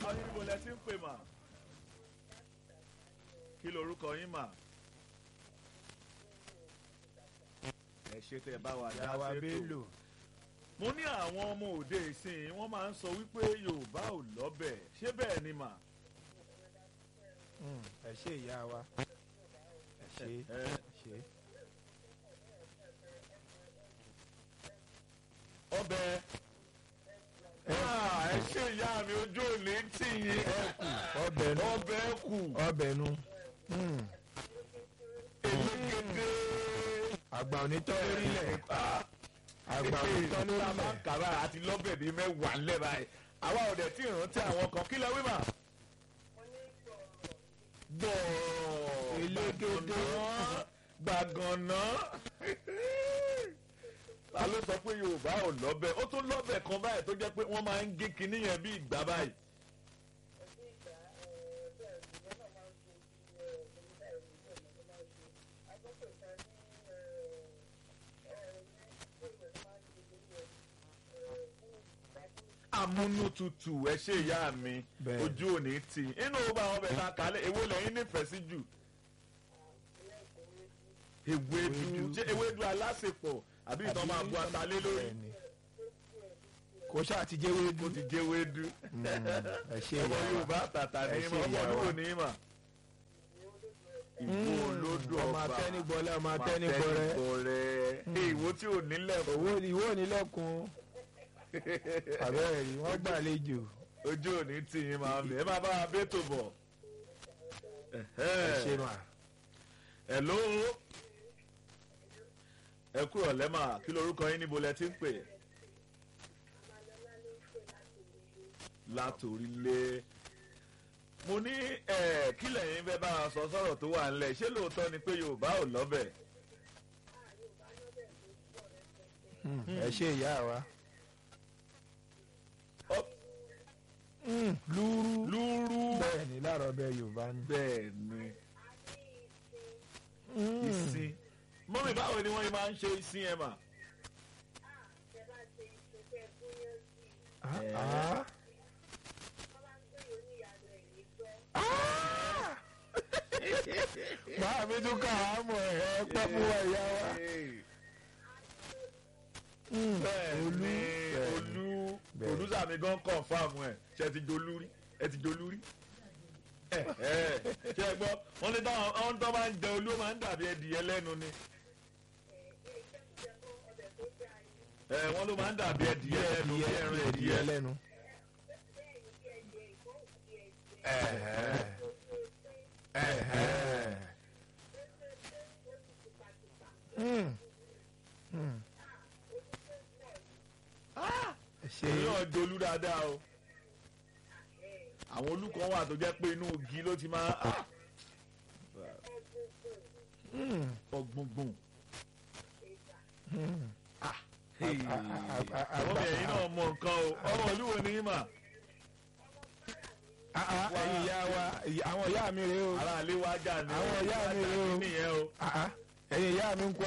lórúkọ yín níbo lẹ ti ń pè mà kí lorúkọ yín mà ẹ ṣe tẹ bá wa dá Yàwá sétò Bello. mo ní àwọn ọmọ òde ìsìn wọ́n máa ń sọ wípé yorùbá ò lọ́bẹ̀ ṣé bẹ́ẹ̀ ni mà Mm, ẹ ṣe ìyá wa ẹ ṣe ẹ ẹ ṣe. ọbẹ̀ Ah, ẹ ṣe ìyá mi ojú òní tì yín ọbẹ̀ nu ọbẹ̀ kù ọbẹ̀ nu Mm, elégédé àgbà onítọ́ lórílẹ̀ àgbà onítọ́ tá a máa ń lórílẹ̀ kà báyìí àti lọ́bẹ̀ bíi mẹ́wàá ńlẹ̀ báyìí àwa ò dẹ̀ tí ì rántí àwọn kan kí lẹ wí mà. gbọ̀ọ̀ Elégédé. gbàgànà ta ló sọ pé yorùbá ò lọ́bẹ̀ ó tún lọ́bẹ̀ kan báyìí tó jẹ́ pé wọ́n máa ń gé kinní yẹn bí ìgbà báyìí. amúnútutù ẹ ṣe ìyá mi Bẹ́ẹ̀. ojú òní tì inú ọba àwọn ọbẹ̀ ta kálẹ̀ èwo lẹ́yìn nífẹ̀ẹ́ sí jù ewédú Ewédú. ṣé ewédú alásèpọ̀ àbí ìtàn máa bu atalé lórí Bẹ́ẹ̀ni. kò ṣáà ti jẹ́ ó wéédú ti jẹ́ ewédú Mm, ẹ ṣe ọmọ ìyá wa yorùbá tàtà ní Ẹ ṣe ìmọ̀ ọmọ ìyá olúwo wa. ní ìmọ̀ ìwò Mm, olódò ọmọ ọba atẹ́nigbọ́lẹ̀ ọmọ atẹ́nigbọ́rẹ́ atẹ́nigbọ́rẹ́ ìwò tí ò nílẹ̀ owó ìwọ nílẹ̀kùn àbẹ́rẹ́ rí wọ́n gbàlejò ojú òní tì yín máa ń bẹ̀ ẹ máa bá wa bẹ́tò bọ̀. ẹ ṣe mà Hello ẹ kúrò lẹ́mà kí lorúkọ yín níbo lẹ ti ń pè látòrílé mo ní ẹ kí lẹ́yìn fẹ́ bá a sọ sọ̀rọ̀ tó wà ńlẹ̀ ṣé lóòótọ́ ni pé yorùbá ò lọ́bẹ̀ Mm, ẹ ṣe ìyá wa Ọ́, Mm, lúrú lúrú bẹ́ẹ̀ ni láàárọ̀ ọbẹ̀ yorùbá ni. bẹ́ẹ̀ ni Mm. ìsìn mọ́mí báwo ni wọ́n máa ń ṣe ìsìn ẹ̀ mà Ah, Eh. ah. Ah! Máa mi tún ká àmọ̀ ẹ̀ pẹ́ fún wa ìyá wa. Mm, bẹ́ẹ̀ Olú ni bẹ́ẹ̀ ni. olú Bẹ́ẹ̀. olùsà mi gan confam ẹ̀ ṣe ti dolú rí ẹ ti dolú rí ẹ ẹ ṣe é gbọ́ wọ́n ní táwọn àwọn tó máa ń jẹ olú ó máa ń dàbí ẹdìyẹ lẹ́nu ni ẹ wọ́n ló máa ń dàbí ẹdìyẹ lẹ́nu bí ẹran ẹdìyẹ lẹ́nu. Mm. Mm. Ẹ ṣe èyí náà dolú dáadáa o àwọn olùkọ́ wà tó jẹ́ pé inú igi ló ti máa ah, Mm. ọgbọ̀ngbọ̀n Mm. Hey. a- a- a- àwọn ọmọ ẹ̀yìn náà mọ nǹkan o ọmọ olúwo ni yín mà Ah, ah, ẹ̀yin ìyá wa ìyá- àwọn ìyá mi rèé o aráàlú wájà ni Àwọn ìyá mi wájà rèé o. nìyẹn o. Ah, ah, ẹ̀yin ìyá mi ń kó